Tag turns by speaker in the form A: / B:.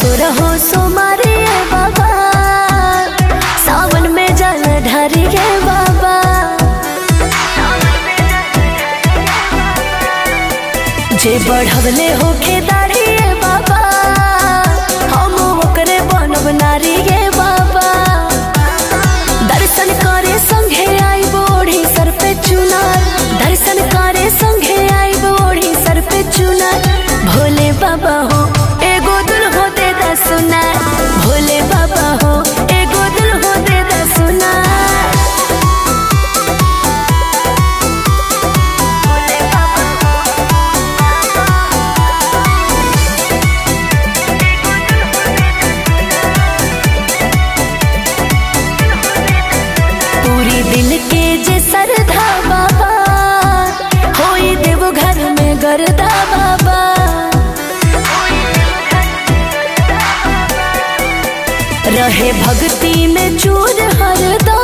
A: सुर हो सोमारे बाबा सावन में जल ढारी गे बाबा जे बढ़वले होके दाढ़ी बाबा हम ओकरे बनब नारी गे बाबा दर्शन करे संघे आई बोढ़ी सर पे चुनार दर्शन करे संघे आई बोढ़ी सर पे चुनार भोले बाबा हो एगो दुल हो दे दा सुनार भोले बाबा हो एगो दुल हो दे दा सुनार भोले बाबा पूरी दिल के जे सरधा बाबा होई देव घर में गरदा बाबा रहे भक्ति में चूर हरदा